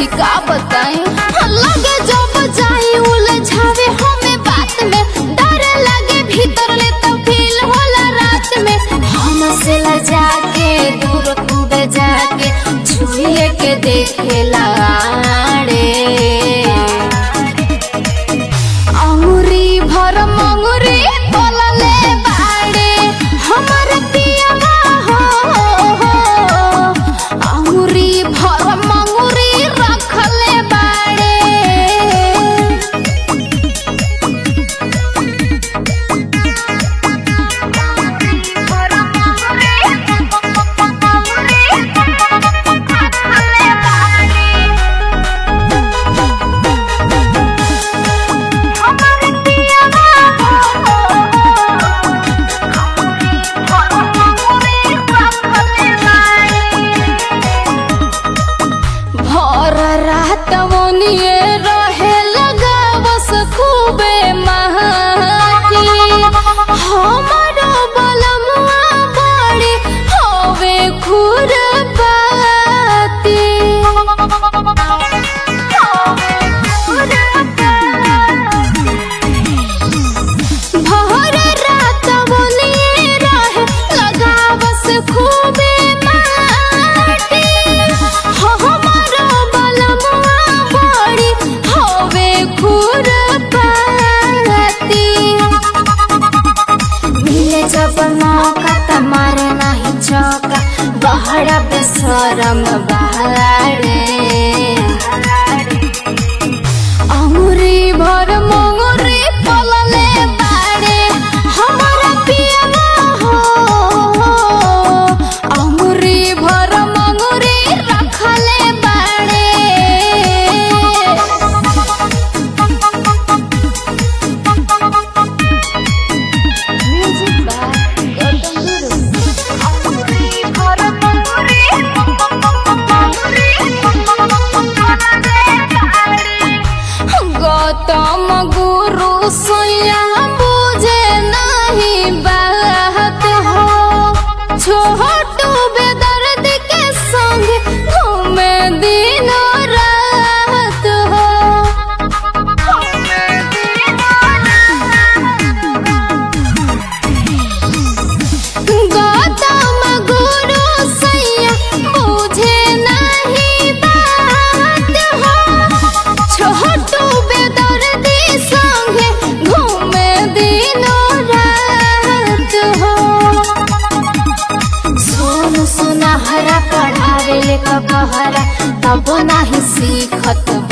सखी का बताई लगे जब जाई उलझावे हमें बात में डर लगे भीतर ले तो फील होला रात में हम से लजा के दूर कूद जाके छुए के देखे लाड़े अंगुरी भर मंगुरी बोलले बाड़े हमर पियवा हो अंगुरी भर मंगुरी रखले बाड़े भर रात मोनिए रहे लगा बस खूबे महाती हमारो बलमुआ बड़ी होवे खुरपाती भर रात मोनिए रहे लगा बस खूबे माटी हमारो बलमुआ बड़ी होवे खुरपाती मिले जब मौका त मारे नाही चौका बहरा बेसरम बहारे अंगुरी भर मंगुरी पलले बाड़े हमारा पियवा हो अंगुरी भर मंगुरी रखले बाड़े Music by Gautam Guru. Gautam गुरु सोया बुझे नहीं बात हो छोटू बेदर्द के संग घूमे दिन रात हो गौतम गुरु सैया बुझे नहीं बात हो छोटू बेदर्दी संगे घूमे दिनों रात हो सोन सुनहरा पढ़ावे ले कहरा तब नाही सीखत